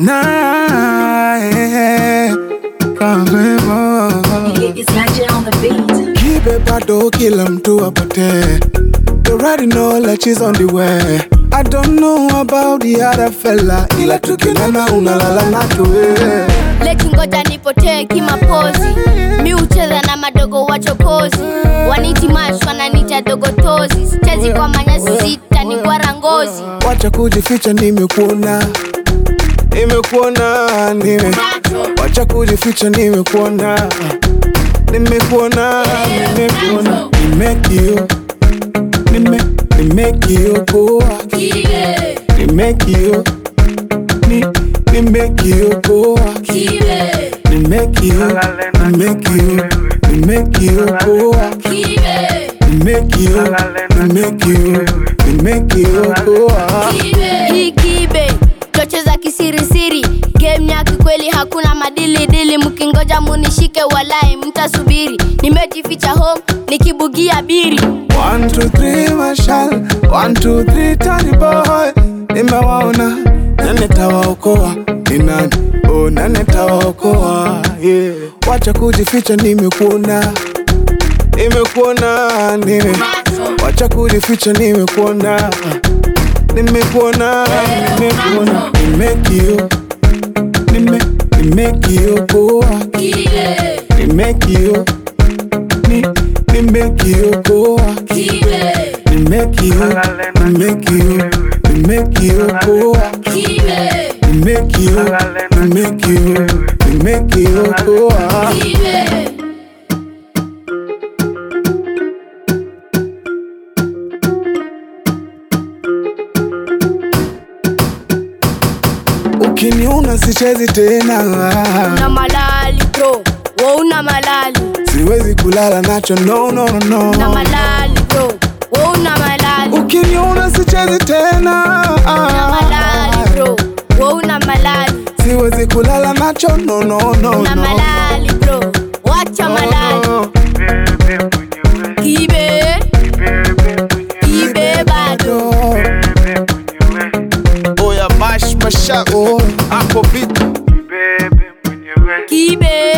naye kavemo It's Magic on the beat. kibe bado kila mtu apotee You already know that she's on the way I don't know about the other fella ila tukinana unalala na tuwe leki ngoja nipotee kimapozi mi hucheza na madogo wachokozi waniti mash wananita dogotozi sichezi kwa manyasi sita ni gwara ngozi wacha kujificha nimekuona nimekuona nime wacha kujificha nimekuona nimekuona nimekuona nimekio nime nimekio poa nimekio ni nimekio poa nimekio nimekio nimekio poa nimekio nimekio nimekio poa hii kibe tocheza kisirisiri game ya kikweli hakuna madilidili mkingoja munishike walai mtasubiri nimejificha home nikibugia biri One, two, three, mashal One, two, three, tani boy Nimewaona nane tawaokoa ni nani? Oh, nane tawaokoa yeah. Wacha kujificha nimekuona Nimekuona nime Wacha kujificha nimekuona Nimekuona nimekuona Nimekio Nime Nimekio poa Nimekio Ni Nimekio poa Nimekio Nimekio Nimekio poa Nimekio Nimekio Nimekio poa Ukiniona sichezi tena una malali bro wauna malali Siwezi kulala nacho no no no una no malali bro wauna malali Ukiniona sichezi tena una malali bro wauna malali Siwezi kulala nacho no no no una no malali bro wacha malali no. kibe kibe bado Oya mash masha oh, hapo vitu kibe